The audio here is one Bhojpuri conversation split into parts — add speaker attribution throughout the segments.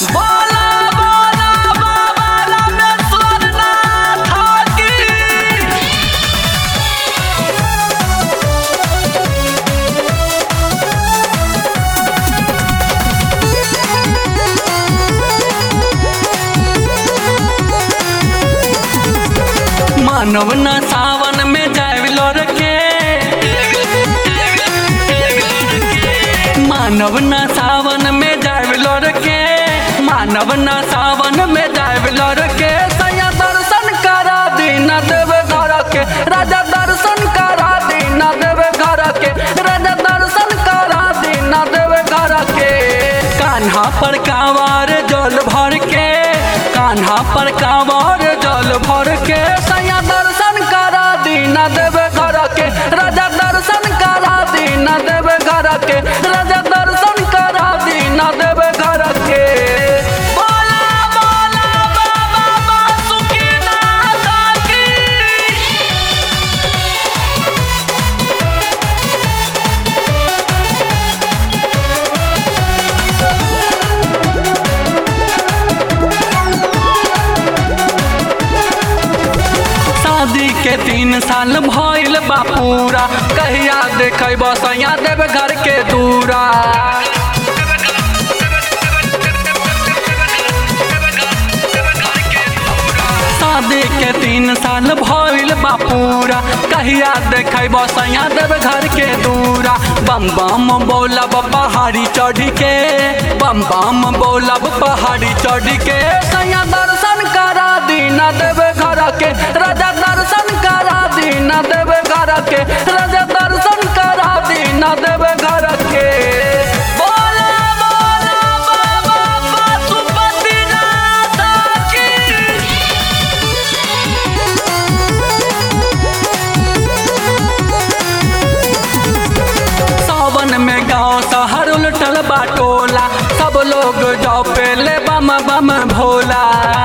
Speaker 1: बोला बोला बाबा रामेश्वर नाथ की मानव न सावन में जाविलो के मानव न सावन में जाविलो के मानव न सावन में जाविलो के सैया दर्शन करा दीन देव घर के राजा दर्शन करा दीन देव घर के राजा दर्शन करा दीन देव घर के कान्हा पर कांवर जल भर के कान्हा पर कांवर जल भर के सैया दर्शन करा दीन देव घर के राजा दर्शन करा दीन देव घर के राजा दर्शन करा दीन देव घर के बोला बोला बाबा बासुकीनाथ की शादी के तीन साल भइल बा पूरा कहिया देखे बसैया देव घर के दूरा शादी के तीन साल भइल बा पूरा कहिया देखे बसैया देव घर के दूरा बम बम बोलब पहाड़ी चढ़ के बम बम बोलब पहाड़ी चढ़ के सैया दर्शन करा दीन देव घर के राजा दर्शन करा दीन देव घर के राजा दर्शन करा दीन देव घर के बोला बोला बाबा पशुपतिनाथ की सावन में गांव शहर उलटल बाटोला सब लोग जाओ पेले बम बम भोला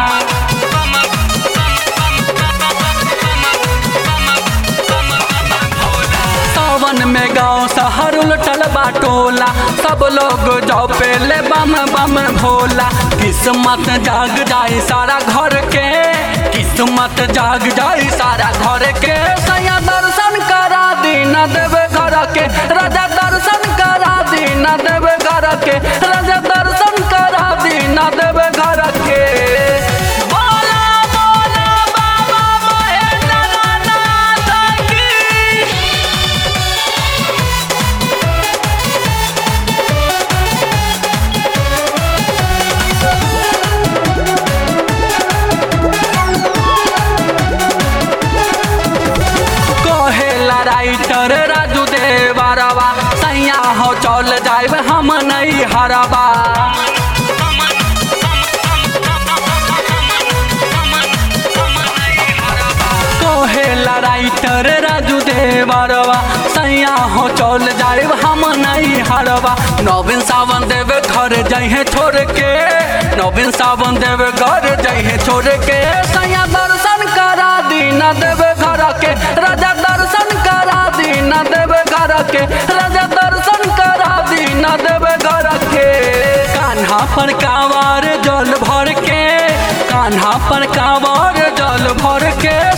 Speaker 1: सावन में गांव शहर उलटल बाटोला सब लोग जाओ पेले बम बम भोला किस्मत जाग जाए सारा घर के किस्मत जाग जाए सारा घर के सैया दर्शन करा दीन देव घर के राजा दर्शन करा दीन देव घर के राजा दर्शन करा दीन देव घर के बोला बोला बाबा महेंद्रनाथ की कहेला राइटर राजू देवरवा सैया हो चल जाइब हम नहीं हरबा कहेला राइटर राजू देवरवा सैया हो चल जाइब हम नहीं हरबा नवीन सावन देव घर जइहे छोड़ के नवीन सावन देव घर जइहे छोड़ के सैया दर्शन करा दीन देव घर के राजा दर्शन करा दीन देव घर के राजा दर्शन करा दीन देव घर के कान्हा पर कांवर जल भर के कान्हा पर कांवर जल भर के